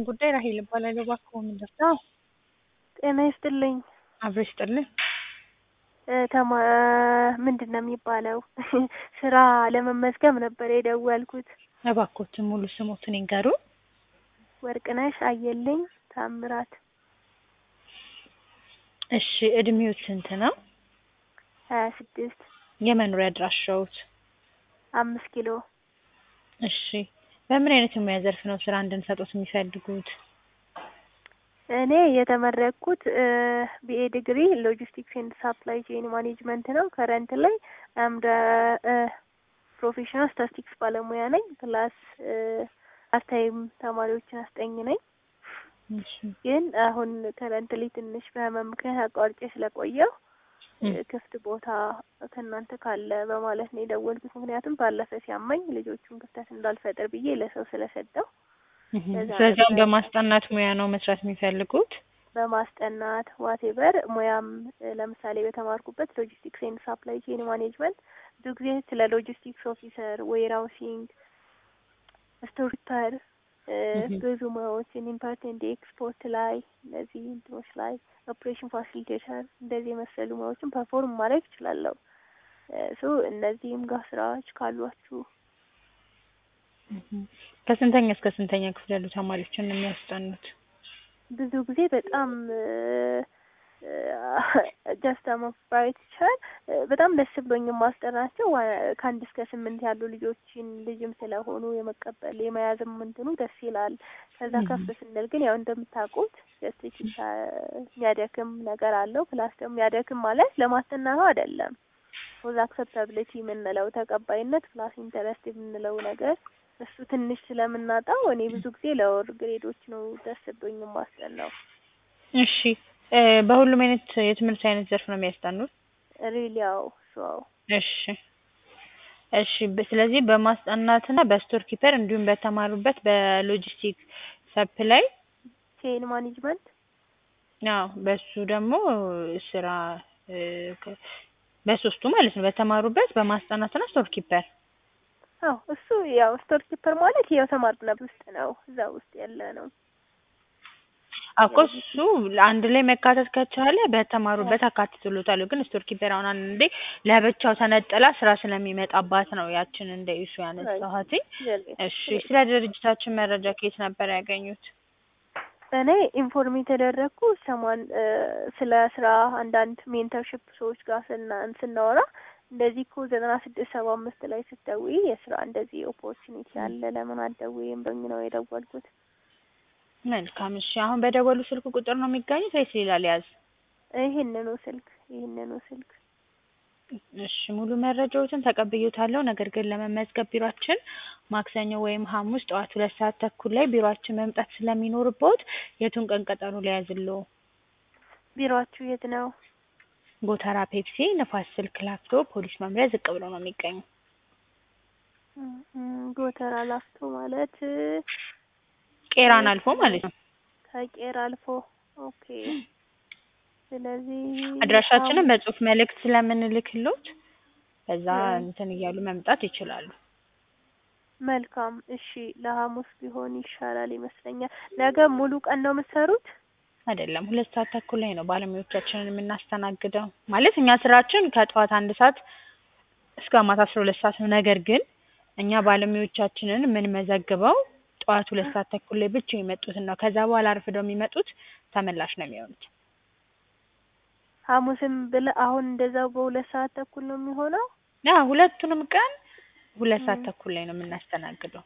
ጉዳይ ራሄል እባላለሁ። እባክዎ ምን ልርዳዎ? ጤና ይስጥልኝ። አብሮ ይስጥልኝ። ተማ ምንድን ነው የሚባለው ስራ ለመመዝገብ ነበር የደወልኩት። እባክዎትን ሙሉ ስሞትን ይንገሩን? ወርቅነሽ አየልኝ ታምራት። እሺ እድሜዎት ስንት ነው? ሀያ ስድስት የመኖሪያ አድራሻዎት? አምስት ኪሎ እሺ በምን አይነት የሙያ ዘርፍ ነው ስራ እንድንሰጥዎት የሚፈልጉት? እኔ የተመረቅኩት ቢኤ ዲግሪ ሎጂስቲክስ ኤንድ ሳፕላይ ቼን ማኔጅመንት ነው። ከረንት ላይ አምደ ፕሮፌሽናል ስታቲስቲክስ ባለሙያ ነኝ። ፕላስ ፓርታይም ተማሪዎችን አስጠኝ ነኝ። እሺ ግን አሁን ከረንትሊ ትንሽ በህመም ምክንያት አቋርጬ ስለቆየው ክፍት ቦታ ከእናንተ ካለ በማለት ነው የደወልኩት። ምክንያቱም ባለፈ ሲያመኝ ልጆቹን ክፍተት እንዳልፈጥር ብዬ ለሰው ስለሰጠው ስለዚያም በማስጠናት ሙያ ነው መስራት የሚፈልጉት? በማስጠናት ዋቴቨር ሙያም ለምሳሌ በተማርኩበት ሎጂስቲክስ ኤንድ ሳፕላይ ቼን ማኔጅመንት ብዙ ጊዜ ስለ ሎጂስቲክስ ኦፊሰር፣ ዌርሃውሲንግ፣ ስቶር ኪፐር ብዙ ሙያዎችን ኢምፖርት ኤንድ ኤክስፖርት ላይ እነዚህ እንትኖች ላይ ኦፕሬሽን ፋሲሊቴተር እንደዚህ የመሰሉ ሙያዎችን ፐርፎርም ማድረግ እችላለሁ። ሶ እነዚህም ጋር ስራዎች ካሏችሁ ከስንተኛ እስከ ስንተኛ ክፍል ያሉ ተማሪዎችን ነው የሚያስጠኑት? ብዙ ጊዜ በጣም ጀስት ማባየት ይቻላል። በጣም ደስ ብሎኝ የማስጠናቸው ከአንድ እስከ ስምንት ያሉ ልጆችን ልጅም ስለሆኑ የመቀበል የመያዝም እንትኑ ደስ ይላል። ከዛ ከፍ ስንል ግን ያው እንደምታውቁት ጀስት የሚያደክም ነገር አለው። ፕላስ ደግሞ የሚያደክም ማለት ለማስጠናት አይደለም። ፎዝ አክሰፕታብሊቲ የምንለው ተቀባይነት ፕላስ ኢንተረስት የምንለው ነገር እሱ ትንሽ ስለምናጣው እኔ ብዙ ጊዜ ለወር ግሬዶች ነው ደስ ብሎኝ የማስጠናው። እሺ በሁሉም አይነት የትምህርት አይነት ዘርፍ ነው የሚያስጠኑት? ሪሊ ያው ሰው እሺ እሺ ስለዚህ በማስጠናትና በስቶር ኪፐር እንዲሁም በተማሩበት በሎጂስቲክ ሰፕላይ ቼን ማኔጅመንት አዎ በሱ ደግሞ ስራ በሶስቱ ማለት ነው በተማሩበት በማስጠናትና ስቶር ኪፐር አዎ እሱ ያው ስቶር ኪፐር ማለት ያው ተማሪነት ውስጥ ነው እዛ ውስጥ ያለ ነው እኮ እሱ አንድ ላይ መካተት ከቻለ በተማሩበት አካትትሎታል። ግን ስቶር ኪፐር አሁን አንዴ ለብቻው ተነጥላ ስራ ስለሚመጣባት ነው ያችን እንደ ኢሹ ያነሳኋት። እሺ ስለ ድርጅታችን መረጃ ከየት ነበር ያገኙት? እኔ ኢንፎርም የተደረግኩ ሰሞን ስለ ስራ አንዳንድ ሜንተርሽፕ ሰዎች ጋር ስናወራ እንደዚህ እኮ ዘጠና ስድስት ሰባ አምስት ላይ ስትደውይ የስራ እንደዚህ ኦፖርቹኒቲ አለ ለምን አትደውይም በሚል ነው የደወልኩት። መልካም እሺ። አሁን በደወሉ ስልክ ቁጥር ነው የሚገኙት ወይስ ሌላ ሊያዝ? ይህንኑ ስልክ ይህንኑ ስልክ። እሺ ሙሉ መረጃዎትን ተቀብዬዎታለሁ። ነገር ግን ለመመዝገብ ቢሯችን ማክሰኞ ወይም ሐሙስ ጠዋት ሁለት ሰዓት ተኩል ላይ ቢሯችን መምጣት ስለሚኖርብዎት የቱን ቀን ቀጠሮ ሊያዝልዎ? ቢሯችሁ የት ነው? ጎተራ ፔፕሲ ንፋስ ስልክ ላፍቶ ፖሊስ መምሪያ ዝቅ ብሎ ነው የሚገኙ። ጎተራ ላፍቶ ማለት ቄራን አልፎ ማለት ነው። ከቄራ አልፎ ኦኬ። ስለዚህ አድራሻችንን በጽሁፍ መልእክት ስለምንልክሎት በዛ እንትን እያሉ መምጣት ይችላሉ። መልካም እሺ። ለሐሙስ ቢሆን ይሻላል ይመስለኛል። ነገ ሙሉ ቀን ነው የምትሰሩት? አይደለም፣ ሁለት ሰዓት ተኩል ላይ ነው ባለሙያዎቻችንን የምናስተናግደው። ማለት እኛ ስራችን ከጠዋት አንድ ሰዓት እስከ ማታ አስራ ሁለት ሰዓት ነው። ነገር ግን እኛ ባለሙያዎቻችንን የምንመዘግበው ጠዋት ሁለት ሰዓት ተኩል ላይ ብቻ የመጡትን ነው። ከዛ በኋላ አርፍደው የሚመጡት ተመላሽ ነው የሚሆኑት። ሐሙስም ብለህ አሁን እንደዛው በሁለት ሰዓት ተኩል ነው የሚሆነው? ያ ሁለቱንም ቀን ሁለት ሰዓት ተኩል ላይ ነው የምናስተናግደው።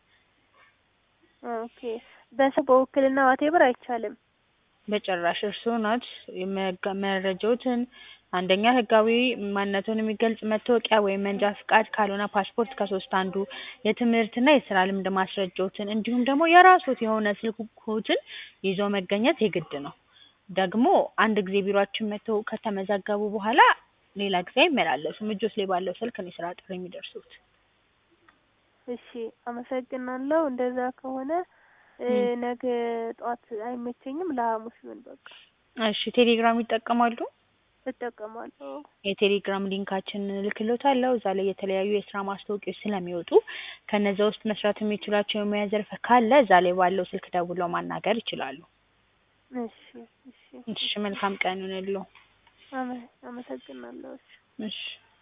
ኦኬ። በሰው በውክልና ዋቴበር አይቻልም? በጭራሽ እርስዎ ናት መረጃዎትን አንደኛ ህጋዊ ማንነቱን የሚገልጽ መታወቂያ ወይም መንጃ ፍቃድ ካልሆነ ፓስፖርት ከሶስት አንዱ የትምህርትና የስራ ልምድ ማስረጃዎትን እንዲሁም ደግሞ የራስዎት የሆነ ስልክዎትን ይዘው መገኘት የግድ ነው። ደግሞ አንድ ጊዜ ቢሯችን መጥተው ከተመዘገቡ በኋላ ሌላ ጊዜ አይመላለሱም። እጆት ላይ ባለው ስልክ ነው የስራ ጥሪ የሚደርሱት። እሺ አመሰግናለሁ። እንደዛ ከሆነ ነገ ጠዋት አይመቸኝም፣ ለሐሙስ ይሁን በቃ። እሺ ቴሌግራም ይጠቀማሉ? እጠቀማለሁ። የቴሌግራም ሊንካችንን እልክልዎታለሁ። እዛ ላይ የተለያዩ የስራ ማስታወቂያዎች ስለሚወጡ ከነዛ ውስጥ መስራት የሚችሏቸው የሙያ ዘርፍ ካለ እዛ ላይ ባለው ስልክ ደውለው ማናገር ይችላሉ። እሺ እሺ እሺ መልካም ቀን ይሁንልዎ። አመ- አመሰግናለሁ። እሺ እሺ